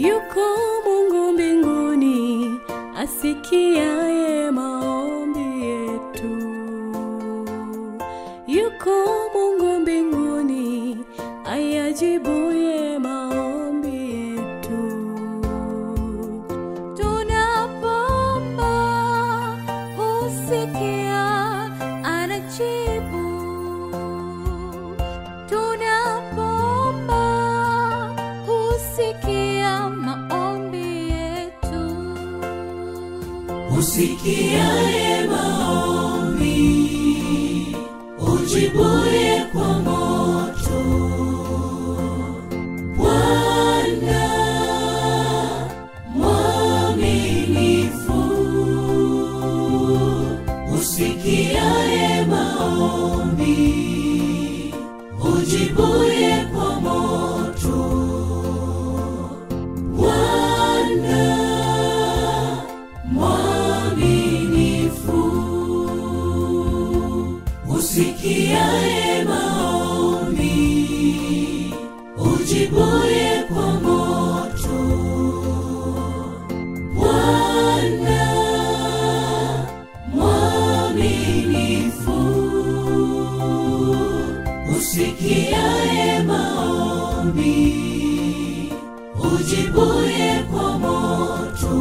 yuko Mungu mbinguni asikiaye maombi yetu. Yuko Mungu mbinguni ayajibuye maombi yetu. Tunapoomba husikia, anajibu. Tunapoomba husikia maombi yetu. usikiaye maombi ujibuye kwa moto bwana mwaminifu usikiaye maombi ujibuye kwa moto bwana mwaminifu usikiaye maombi ujibuye kwa moto bwana mwaminifu usikiaye maombi ujibuye kwa moto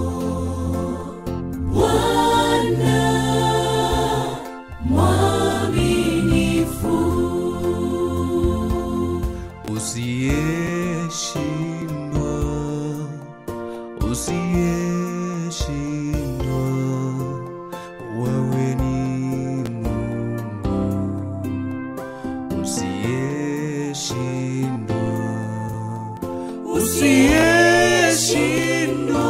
Bwana mwaminifu, usiyeshindwa usiyeshindwa wewe ni mungu usiyeshindwa usiyeshindwa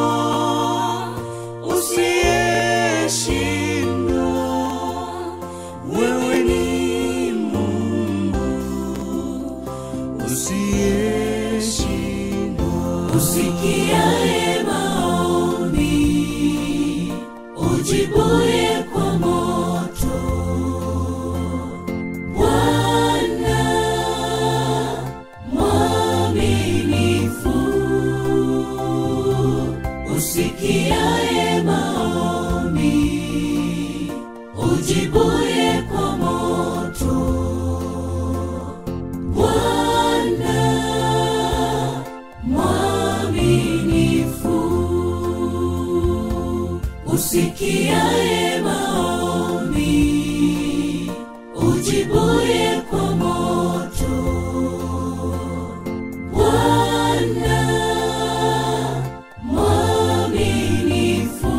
usiyeshindwa wewe ni mungu usiyeshindwa usikiaye maombi, ujibuye kwa moto. Bwana mwaminifu, usikiaye maombi, ujibuye kwa moto. Bwana mwaminifu, usikiaye maombi, ujibuye kwa moto. Bwana mwaminifu,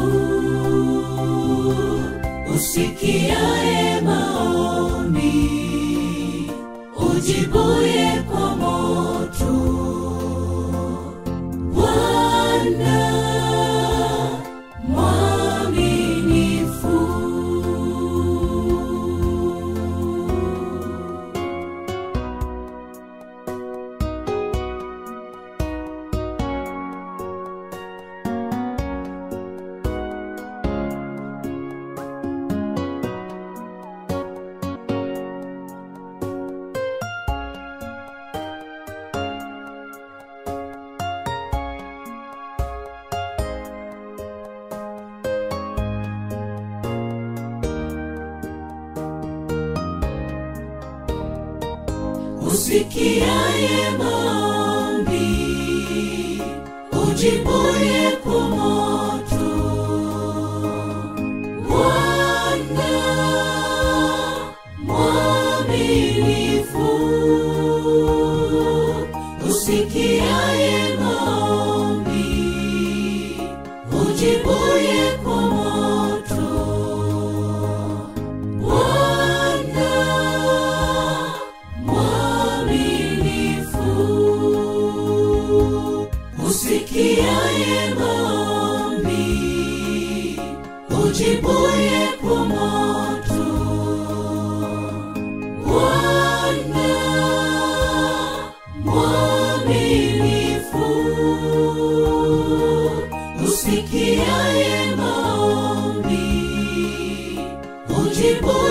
usikiaye maombi, ujibuye kwa moto. Bwana mwaminifu, usikiaye maombi, ujibuye kwa moto. Bwana mwaminifu, usikiaye maombi, ujibuye kwa moto. Bwana mwaminifu, usikiaye maombi, ujibuye kwa moto. Bwana mwaminifu, usikiaye maombi, ujibuye